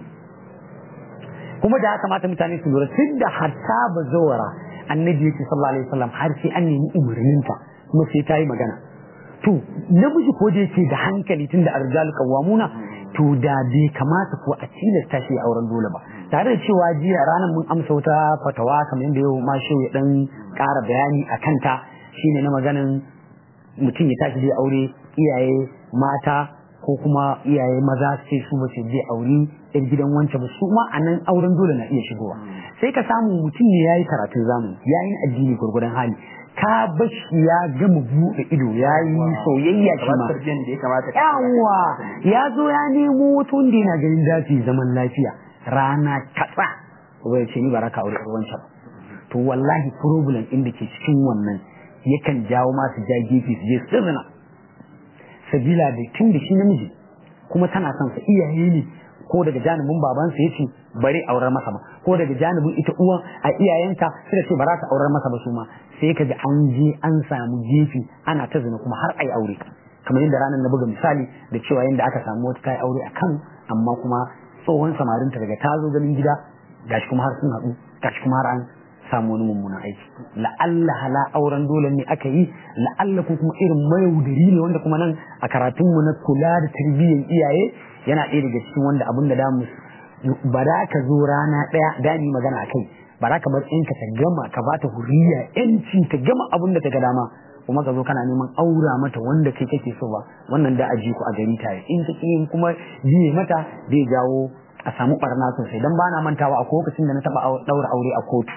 kuma da ya kamata mutane su lura tun da hatta ba zawara annabi yake sallallahu alaihi wasallam har sai an nemi umarninta kuma sai ta yi magana to namiji ko da yake da hankali tun da arjal qawwamuna to da bai kamata ko a tilasta shi auren dole ba tare da cewa jiya ranar mun amsa wata fatawa kamar yadda yau ma ya dan ƙara bayani a kanta shine na maganin mutum ya tashi zai aure iyaye mata ko kuma iyaye maza su ce su ba su je aure yan gidan wancan ba su ma a nan auren dole na iya shigowa sai ka samu mutum ne yayi karatun zamani yayi addini gurgurdan hali ka bashi ya gama buɗe ido ya yi soyayya shi ma yawa ya zo ya nemo wata wanda yana ganin zafi zaman lafiya rana katsa wai ce ni ba raka aure wancan ba to wallahi problem inda ke cikin wannan yakan jawo masu ja gefe su je sirrina sabila da tun da shi namiji kuma tana son sa iyaye ne ko daga janibin babansa ya ce bari aurar masa ba ko daga janibin ita uwan a iyayenta suka ce ba za ta aurar masa ba su ma sai ka ga an je an samu gefe ana ta zina kuma har ai aure kamar yadda ranar na buga misali da cewa yadda aka samu wata kai aure a Kano amma kuma tsohon samarinta daga ta zo ganin gida gashi kuma har sun haɗu gashi kuma har an samu wani mummunan aiki la'alla hala auren dole ne aka yi la'alla ko kuma irin mayaudari ne wanda kuma nan a karatunmu na kula da tarbiyyar iyaye yana ɗaya daga cikin wanda abin da damu ba za ka zo rana ɗaya da ni magana a kai ba za ka bar ɗinka ta gama ka ba ta huriya yanci ta gama abin da ta ga dama kuma ka zo kana neman aura mata wanda kai kake so ba wannan da a ji ku a gari tare in ta yin kuma jiye mata zai jawo a samu barna sosai dan bana mantawa a lokacin da na taba daura aure a kotu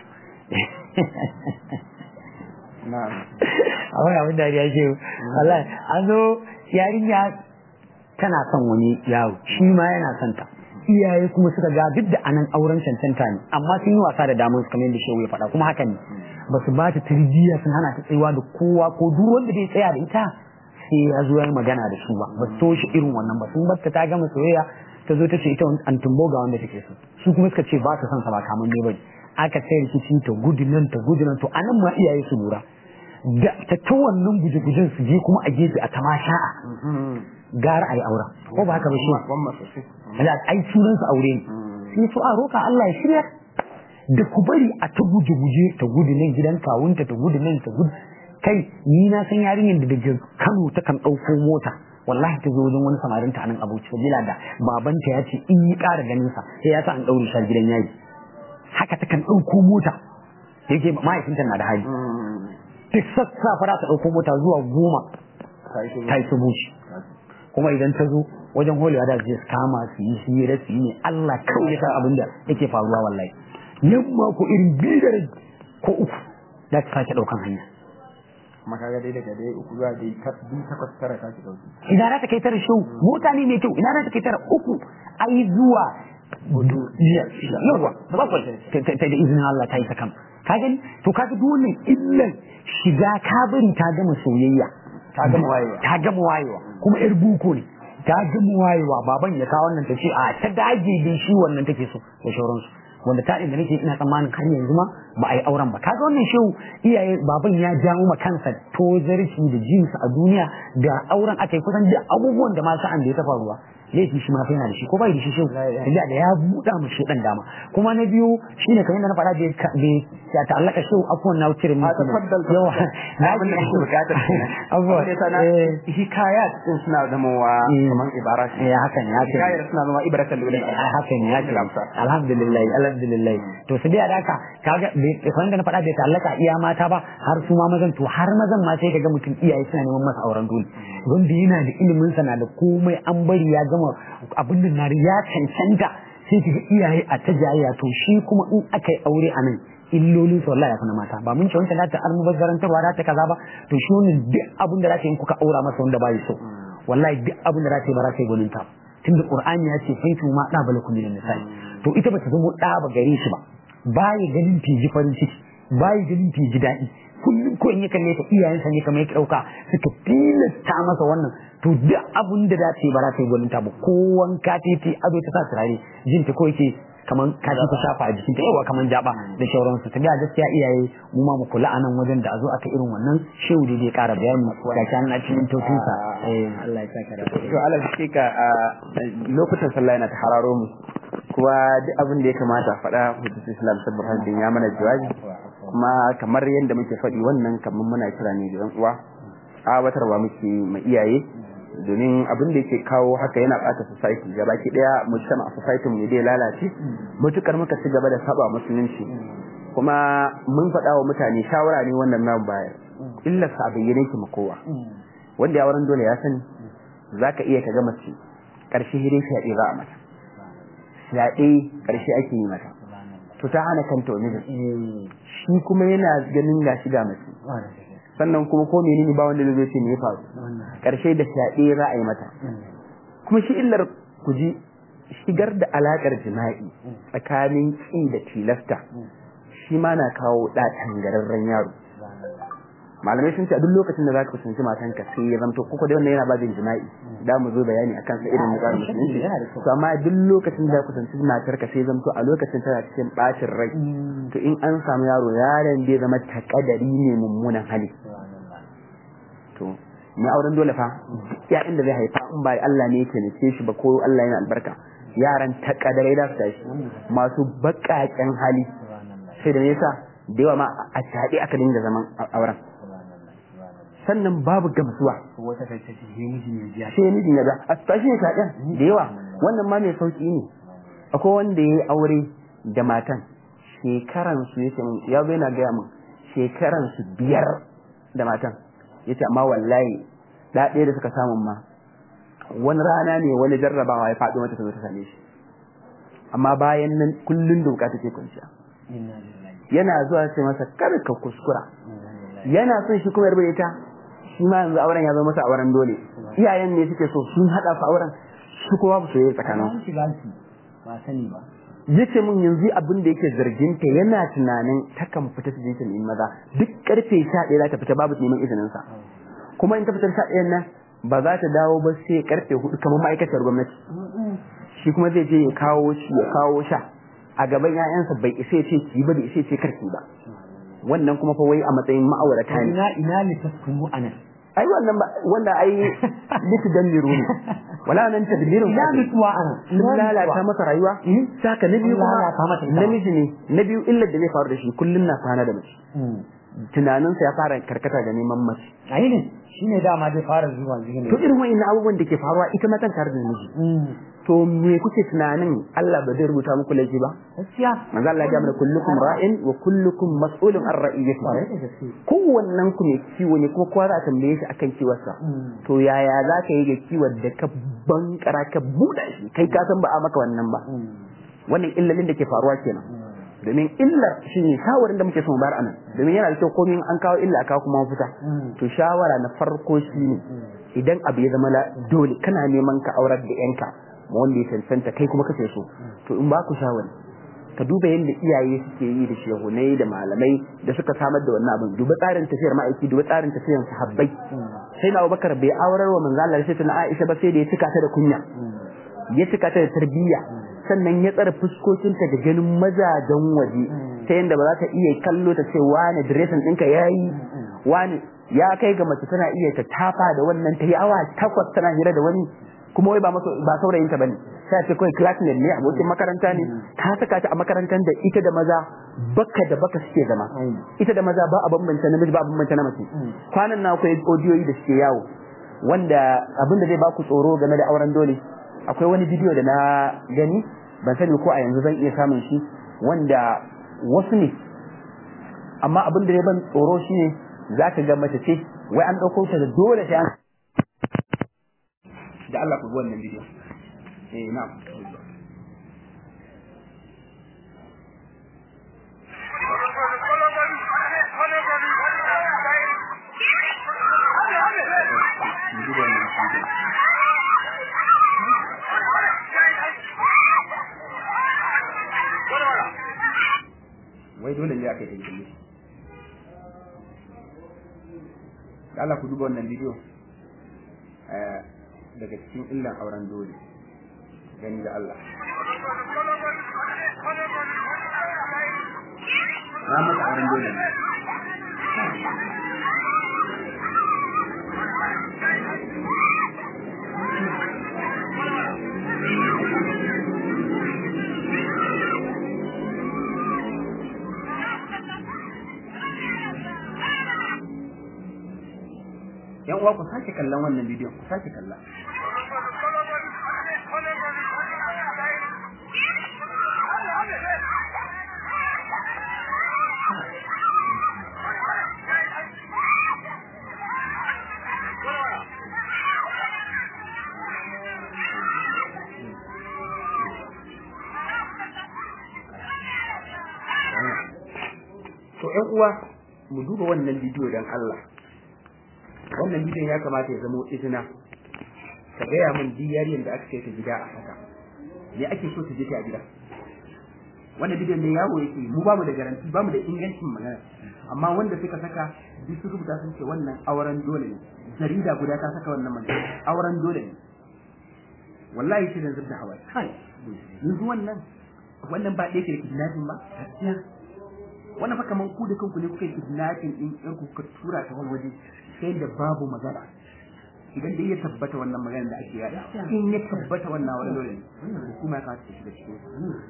a wani abin dariya ce wallahi an zo yarinya tana son wani yaro shi ma yana son ta iyaye kuma suka ga duk da anan auren cancanta ne amma sun yi wasa da damar su kamar yadda shehu ya faɗa kuma haka ne ba su ba ta tarbiyya sun hana ta tsayawa da kowa ko duk wanda zai tsaya da ita sai ya zo ya yi magana da su ba ba su toshe irin wannan ba sun bar ta gama soyayya ta zo ta ce ita an tumbo ga wanda take so su kuma suka ce ba ta son sa ba kamar ne bane aka sai rikici ta gudu nan ta gudu nan to anan ma iyaye su lura da ta ta wannan guje-gujen su je kuma a gefe a tamasha'a gara a yi aura ko ba haka ba shi da ai sunan su aure ne sai su a roka Allah ya shirya da ku bari a ta guje guje ta gudu nan gidan kawunta ta gudu nan ta gudu kai ni na san yarinyar da daga Kano ta kan ɗauko mota wallahi ta zo wajen wani samarin ta nan abuci sabila da babanta ya ce in yi ƙara ganin sa sai ya sa an ɗaure shi gidan yayi haka ta kan ɗauko mota yake mahaifinta na da hali duk sassafe za ta ɗauko mota zuwa goma ta yi subu shi kuma idan ta zo wajen holewa da zai kama su yi hira su yi ne Allah kawai ya san abin da yake faruwa wallahi yamma ko irin biyu da ko uku za ta sake ɗaukan hanya kuma kaga dai daga dai uku zuwa dai biyu takwas tara ta ci dauki ina za ta kai tara shau mota ne mai kyau ina za ta kai tara uku ai zuwa yawa da bakwai ta da izinin Allah ta yi ta kam ka gani to kaga duk wannan illan shiga kabari ta gama soyayya ta gama wayewa ta gama wayewa kuma yar buko ne ta gama wayewa baban ya kawo wannan ta ce a ta dage din shi wannan take so da shauransu wanda ta inda nake ina tsammanin har yanzu ma ba a yi auren ba kaga wannan shehu iyaye baban ya jawo ma kansa tozarci da jinsa a duniya da auren aka yi kusan da abubuwan da ma sa'an da ya ta faruwa laifi shi ma fa yana da shi ko bai da shi shehu da da ya buɗa mu shi dan dama kuma na biyu shine kamar yadda na faɗa da ya ta'allaka shehu afuwan na wucire mu yawa na abin da ake bukata abuwa hikayat din suna zamawa kamar ibara eh haka ne haka hikayar suna zama ibratan lulul haka ne haka alhamdulillah alhamdulillah to su biya da haka kaga kamar da na faɗa bai ta'allaka iya mata ba har su ma mazan to har mazan ma sai kaga mutum iyaye suna neman masa auren dole wanda yana da ilimin sa na da komai an bari ya gama abin da nari ya cancanta sai kaga iyaye a ta jayayya to shi kuma in aka yi aure a nan illolin su wallahi ya na mata ba mun ce wancan ta almubazzarantarwa za ta kaza ba to shi wannan duk abin da za ta yi kuka aura masa wanda ba so wallahi duk abin da za ta yi ba za ta yi gwanin ta tunda qur'ani ya ce faitu ma da balakum min nisa'i to ita ba ta zama da ba gare shi ba baya ganin ta ji farin ciki baya ganin ta ji daɗi kullum ko in ya kalle ta iyayensa ne kamar ya ɗauka suka tilasta masa wannan to duk abin da za ta yi ba za ta yi gwanin ta ba ko wanka ta yi ado ta sa turare jin ta ko yake kaman kashi ta shafa a jikinta yawa kaman jaba da shauransu ta ga gaskiya iyaye mu ma mu kula anan wajen da a zo aka irin wannan shehu da zai kara bayani ga kan na cikin totunsa eh Allah ya saka da to alal hakika lokutan sallah yana ta hararo mu kuma duk abin da ya kamata faɗa hujjatul islam sabbin hadin ya mana jawabi kuma kamar yadda muke faɗi wannan kamar muna kira ne da yan uwa awatarwa muke ma iyaye domin abin da yake kawo haka yana bata society gaba ki daya mujtama a society mu dai lalace mutukar muka ci gaba da saba musulunci kuma mun faɗa wa mutane shawara ne wannan nan bayar illar sa bayyane ki kowa wanda ya wurin dole ya sani zaka iya ka ga mace karshe hire fyaɗe za a mata fyaɗe karshe ake yi mata to ta hana kanta wani da shi kuma yana ganin gashi ga mace sannan kuma ko menene ba wanda zai ce me ya faru karshe da fyaɗe za a yi mata kuma shi illar ku ji shigar da alakar jima'i tsakanin ƙi da tilasta shi ma na kawo ɗa tangararren yaro malamai sun ce a duk lokacin da za ka kusanci matanka sai ya zamto kuka da wannan yana babin jima'i da mu zo bayani akan sa irin tsarin musulunci to amma duk lokacin da ka kusanci matarka sai zamto a lokacin tana cikin bacin rai to in an samu yaro yaron zai zama takadari ne mummunan hali to ni auren dole fa ya inda zai haifa in ba Allah ne ya taimake shi ba ko Allah yana albarka yaran takadarai da su tashi masu baƙaƙen hali sai da nesa da yawa ma a shaɗe aka dinga zaman auren sannan babu gamsuwa wata ta ce sai mijin ya biya sai mijin ya ga a tashi ne shaɗen da yawa wannan ma mai sauki ne akwai wanda ya yi aure da matan shekaran su yace min ya zo yana gaya min shekaran su biyar da matan yace amma wallahi da ɗaya da suka samu ma wani rana ne wani jarrabawa ya faɗo mata ta zo ta same shi amma bayan nan kullun da bukata take kwanciya yana zuwa sai masa kar ka kuskura yana son shi kuma yarda ita shi ma yanzu auren ya zama masa auren dole iyayen ne suke so sun hada su auren shi kowa ba su yi tsakanin ba sani ba yace mun yanzu abin da yake zargin ta yana tunanin takan fita su je ta nemi maza duk karfe 11 za ta fita babu neman izinin sa kuma in ta fita 11 nan ba za ta dawo ba sai karfe 4 kamar ma'aikatar gwamnati shi kuma zai je ya kawo shi ya kawo sha a gaban ƴaƴansa bai isa ya ce ki ba bai isa ya ce karki ba wannan kuma fa wai a matsayin ma'aurata ne ina ina ne taskunu anan ai wannan ba wanda ai litu dan miru ne wala nan tadbirin ina mutuwa ana sun lalata masa rayuwa saka na biyu kuma namiji ne na biyu illar da zai faru da shi kullum na kwana da mace tunaninsa ya fara karkata da neman mace ai ne shine dama zai fara zuwa zuwa to irin wa'annan abubuwan da ke faruwa ita matan tare da miji to me kuke tunanin Allah ba zai rubuta muku laifi ba gaskiya manzo Allah ya ga mana kullukum ra'in wa kullukum mas'ulun an ra'iyati kowannen ku ne kiwo ne kuma kowa za a tambaye shi akan kiwarsa to yaya za ka yi ga kiwon da ka bankara ka buɗa shi kai ka san ba a maka wannan ba wannan illalin da ke faruwa kenan domin illar shi ne shawarin da muke son bayar anan domin yana da kyau komai an kawo illa kawo kuma mafita to shawara na farko shi ne idan abu ya zama dole kana neman ka aurar da yanka ma wanda ya cancanta kai kuma kace so to in ba ku shawari ka duba yadda iyaye suke yi da shehunai da malamai da suka samar da wannan abin duba tsarin tafiyar ma'aiki duba tsarin tafiyar sahabbai sai na Abubakar bai aurar wa manzo Allah sai na Aisha ba sai da ya cika ta da kunya ya cika ta da tarbiyya sannan ya tsara fuskokinta da ganin mazajen waje ta yadda ba za ta iya kallo ta ce wani diresin ɗinka ya yi wani ya kai ga mace tana iya ta tafa da wannan ta yi awa takwas tana hira da wani kuma wai ba ba saurayinta bane sai ce kawai classmate ne abokin makaranta ne ta saka ta a makarantar da ita da maza baka da baka suke zama ita da maza ba a bambanta namiji ba a bambanta na mace kwanan na akwai audiyoyi da suke yawo wanda abin da zai baku tsoro game da auren dole akwai wani bidiyo da na gani ban sani ko a yanzu zan iya samun shi wanda wasu ne amma abin da ya ban tsoro shi ne za ka ga mace ce wai an ɗauko ta da dole sai an da Allah ku ga wannan bidiyo eh na'am wai dole ne aka yi kalle da Allah ku duba wannan bidiyo daga cikin illan auren dole gani da Allah na mata auren dole ne yan uwa ku sake kallon wannan bidiyon ku sake kalla to yan uwa mu duba wannan bidiyo don Allah wannan bidiyon ya kamata ya zama izina ka gaya min diyariyar da aka kai ta gida a haka me ake so ta je ta a gida wannan bidiyon ne yawo yake mu bamu da garanti bamu da ingancin magana amma wanda suka saka duk su rubuta sun ce wannan auren dole ne jarida guda ta saka wannan magana auren dole ne wallahi shi da zubda hawaye kai yanzu wannan wannan ba ɗaya ke da kidnapping ba wannan fa kaman ku da kanku ne kuka yi kidnapping din ɗan ku kuka tura ta wani waje sai da babu magana idan dai ya tabbata wannan magana da ake yada in ya tabbata wannan wani dole ne hukuma ya kawo ta shiga cikin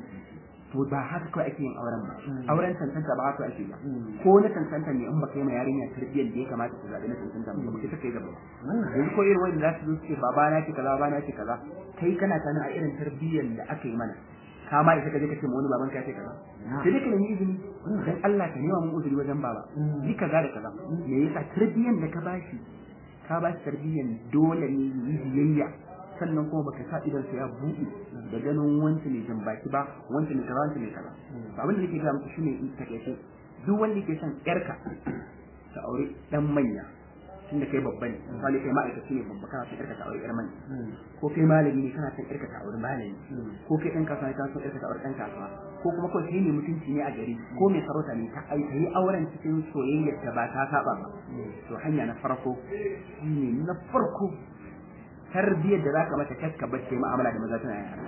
to ba haka kawai ake yin auren ba auren tantanta ba haka ake ba ko na tantanta ne in ba kai ma yarinya tarbiyyar da ya kamata ta zaɓi na tantanta ba ba kai gaba yanzu ko irin wanda za su zo su ce baba na ce kaza baba na ce kaza kai kana sanin a irin tarbiyyar da aka yi mana ka ma isa ka je ka ce ma wani baban ka ce kaza sai dai ka nemi izini dan Allah ka nema mun uzuri wajen baba ni kaza da kaza me yasa tarbiyyar da ka bashi ka bashi tarbiyyar dole ne yi biyayya sannan kuma baka sa idan sa ya buɗe da ganin wancan ne jan baki ba wancan ne kaza wancan ne kaza to abin da nake ga muku shine in takeice duk wanda yake son yarka ta aure dan manya tunda kai babba ne misali kai ma'aikaci ne babba kana son yarka ta aure yar manya ko kai malami ne kana son yarka ta aure malami ko kai dan kasuwa ne kana son yarka ta aure dan kasuwa ko kuma kawai kai ne mutunci ne a gari ko mai sarauta ne ta ai yi auren cikin soyayyar da ba ta saba ba to hanya na farko shine na farko tarbiyyar da zaka mata kakka bace mu'amala da maza tana yara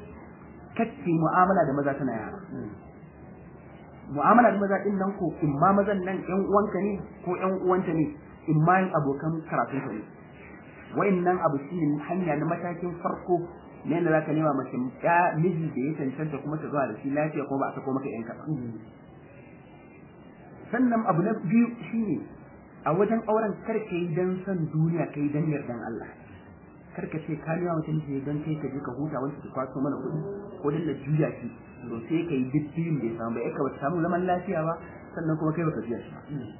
kacce mu'amala da maza tana yara mu'amala da maza din nan ko in ma mazan nan ƴan uwanka ne ko ƴan uwanta ne in ma yin abokan karatun ka ne wa'annan abu shi ne hanya na matakin farko ne da zaka nema mace ya miji da ya cancanta kuma ta zuwa da shi lafiya kuma ba a sako maka yan kaɗan sannan abu na biyu shine a wajen auren kar ka yi dan son duniya ka yi dan yardan Allah kar ka ce ka nema mutum ce dan kai ka je ka huta wanda ka kwaso mana kuɗi ko dan da juya ki to sai ka yi duk biyun bai samu ba ya ka samu zaman lafiya ba sannan kuma kai baka juya shi ba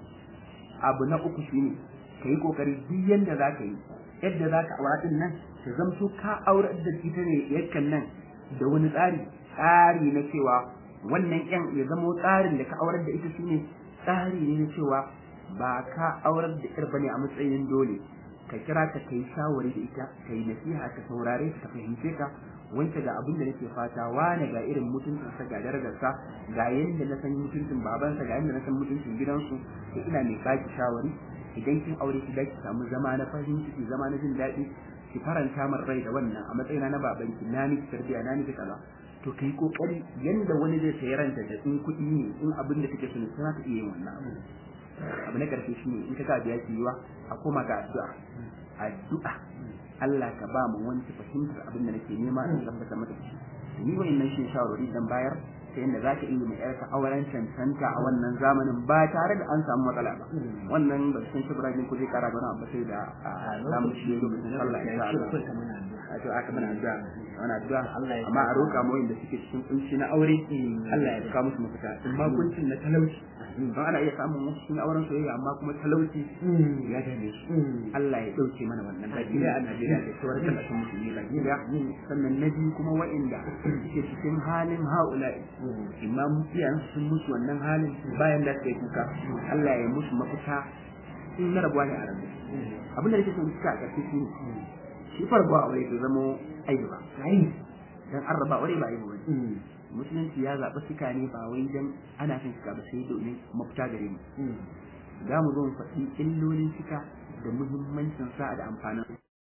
abu na uku shine ka yi kokari duk yanda za ka yi yadda za ka aura din nan ta zamto ka aure da ita ne yakan nan da wani tsari tsari na cewa wannan yan ya zamo tsarin da ka aurar da ita shine tsari ne na cewa ba ka aurar da ƴar bane a matsayin dole ka kira ta kai shawari da ita ka yi nasiha ka saurare ka fahimce ka wance ga abin da nake fata wane ga irin mutuncin sa ga darajarsa ga yanda na san mutuncin babansa ga yanda na san mutuncin gidansu to ina mai baki shawari idan kin aure ki ki samu zama na fahimci ki zama na jin daɗi ki faranta min rai da wannan a matsayina na babanki na miki tarbiya na miki kaza to kai kokari yanda wani zai sayi ranta da in kuɗi ne in abin da kake so ne za ka iya yin wannan abu abu na karshe shine in ka ga biya ki yiwa a koma ga addu'a addu'a Allah ka ba mu wani fahimtar abin da nake nema in tabbata mata shi ni wayannan shi shawarwari dan bayar ta yadda za ka iya mai yarka auren cancanta a wannan zamanin ba tare da an samu matsala ba wannan ba san shi Ibrahim ko zai kara da wani abu sai da zamu shi lokacin sallah insha Allah a to aka mana addu'a ana addu'a amma a roƙa mu wanda suke cikin kunci na aure Allah ya saka musu mafita in ma kuncin na talauci don ana iya samun wasu cikin auren soyayya amma kuma talauci ya dame su Allah ya dauke mana wannan baki da a Najeriya da sauran kasashen musulmi baki da sannan na biyu kuma wa'inda suke cikin halin haula'i imam iyayen sun musu wannan halin bayan da suka yi kuka Allah ya musu mafita in na rabuwa ne a rabu abin da nake son suka a ƙarshe shi shi farko aure to zamo aibu ba dan an raba aure ba aibu ba musulunci ya zaɓi suka ne ba wai dan ana son suka ba sai domin mafita gare mu za mu zo mu faɗi illolin suka da muhimmancin sa da amfanin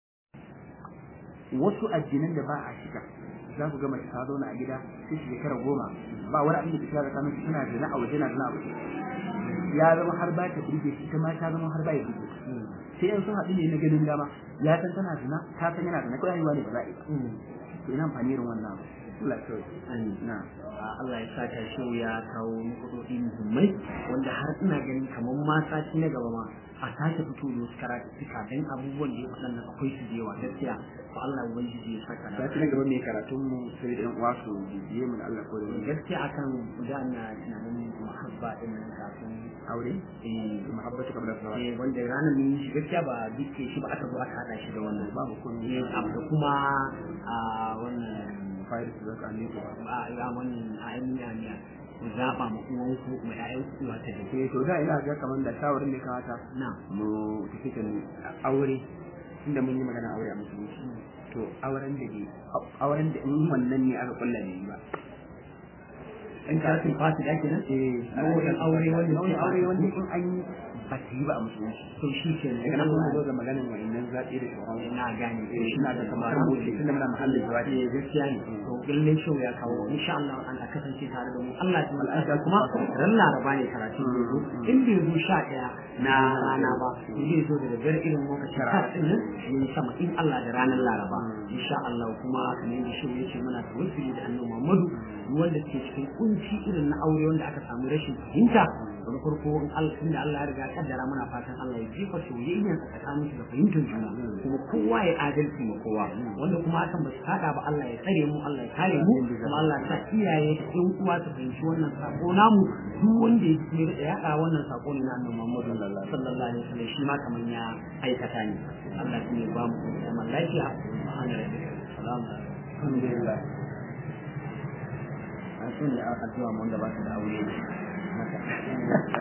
wasu addinan da ba a shiga za ku ga mace ta zauna a gida sai shekara goma ba wani abin da ta shiga tsakanin suna zina a waje na zina a waje ya zama har ba ta burge shi ita ma ta zama har ba ya burge sai in sun haɗu ne na ganin dama ya san tana zina ta san yana zina kawai ne ba za a yi ba to ina amfani irin wannan Allah ya na Allah ya saka shi ya kawo nukudodi muhimmai wanda har ina ganin kamar ma sati na gaba ma a sake fito da wasu karatu suka dan abubuwan da ya waɗannan akwai su da yawa gaskiya to Allah ubangiji ya saka da sati na gaba mai karatun mu sai da yan uwa su bibiye mu da Allah ko da gaskiya akan da na tunanin muhabba din nan kafin aure eh muhabbatu kabla sawa eh wanda ranar mun yi shi gaskiya ba dukke shi ba aka zo aka hada shi da wannan babu kun eh da kuma a wannan fayar su zaka ne ko a ya wannan a yin ya ku zaɓa ma uwan ku ma ƴaƴan ku ta da eh to da ina ga kaman da shawarin da kawata na mu tafi kan aure inda mun yi magana aure a musulunci to auren da ke auren da in wannan ne aka kulla ne ba in ka sun fasi da kenan eh nau'in aure wanda nau'in ke aure wanda in an yi ba ta yi ba a musulunci to shi ke daga nan kuma zo ga maganin wa'annan zaɓe da shauran na gane eh shi na da kamar rubuce tunda muna mahallin jawabi eh gaskiya ne to lalle shau ya kawo insha Allah an ka kasance tare da mu Allah ya al'ada kuma ran laraba ne karatu ne zo in bai zo sha ɗaya na rana ba zai zo da daddare irin lokacin karatun nan ne sama in Allah da ranar laraba insha Allah kuma kamar yadda shau ya ce muna tawassuli da annabi Muhammadu wanda ke cikin kunci irin na aure wanda aka samu rashin fahimta wani farko in Allah tunda Allah ya riga kaddara muna fatan Allah ya jefa soyayya a tsakanin su da fahimtar juna kuma kowa ya adalci ma kowa wanda kuma hakan ba su hada ba Allah ya tsare mu Allah ya kare mu kuma Allah ya sa iyaye da ƴan uwa su fahimci wannan sako namu duk wanda ya ji da yaɗa wannan sako ne na Annabi Muhammad sallallahu alaihi wasallam shi ma kaman ya aikata ne Allah ya ba mu zaman lafiya subhanahu wa ta'ala salamu alhamdulillah an so ne a addu'a mun gabata da aure maka